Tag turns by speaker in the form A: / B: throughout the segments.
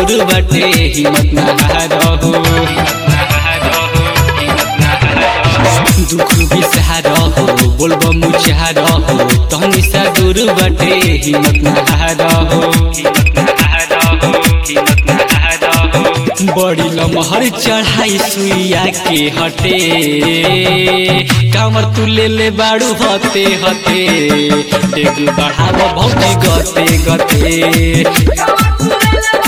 A: दूर बाटे हिम्मत ना हारहो दुख भी सहारहो बोलबो मुचारहो तहनी सा दूर बाटे हिम्मत ना हारहो बड़ी लमहर चढ़ाई सुइया के हटे कामर तू ले ले बाड़ू हते हते डेग बढ़ाव भौजी गते गते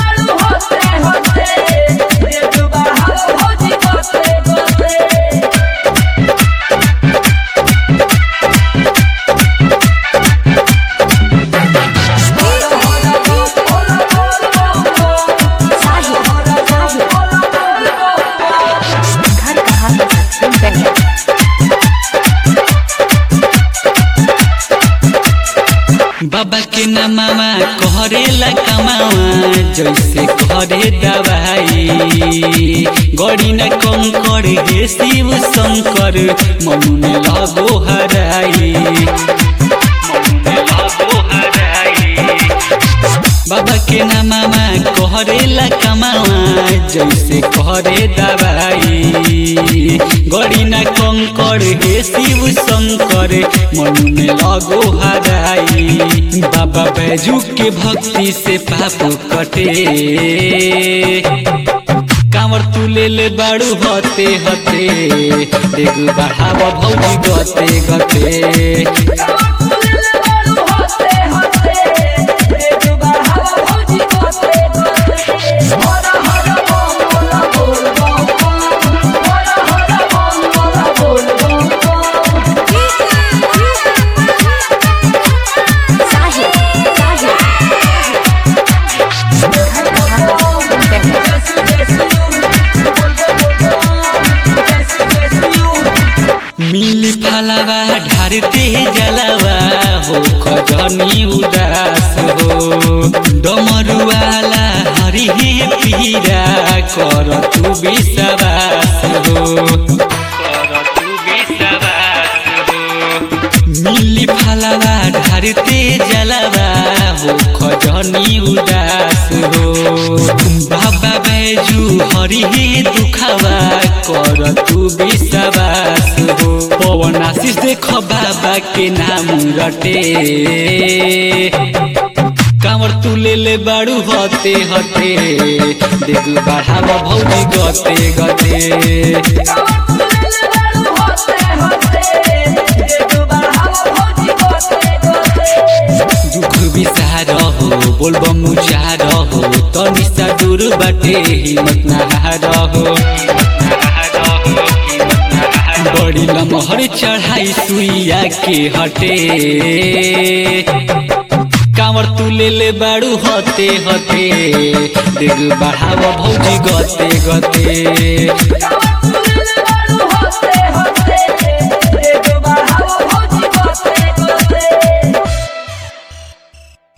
B: घर कहाँ है
A: बाबा के नमामा कहरेला कमावा जैसे करे दवाई गड़ी न कंकर हे शिव शंकर मनु में लगो हराई मनु में लगो हराई बाबा के नमामा कहरेला कमावा जैसे करे दवाई गड़ी न कंकर हे शिव शंकर मनु में लगो हराई बाबा बैजू के भक्ति से पाप कटे कांवर तू ले ले बाड़ू हते हते देख बढ़ाव भौजी गते गते
B: साहिल साहिल घर कहाँ है
A: मिली फलावा ढारते जलावा हो खजनी उदास हो डमरुवाला हरि हे पीरा कर तू विश्वास हो कर तू विश्वास हो मिली फलावा ढारते जलावा हो खजनी उदास हो बाबा बैजू हरि हे दुखावा कर तू विश्वास हो पवन आशीष देख बाबा के नाम रटे कांवर तू ले ले बाड़ू हते हते देख बढ़ाव भौजी गते गते दुख बिसारहो बोलबो मुचारहो तनी सा दूर बाटे हिम्मत ना हारहो बड़ी लमहर चढ़ाई सुइया के हटे कांवर तू ले ले बाड़ू हते हते देख बढ़ाव भौजी गते गते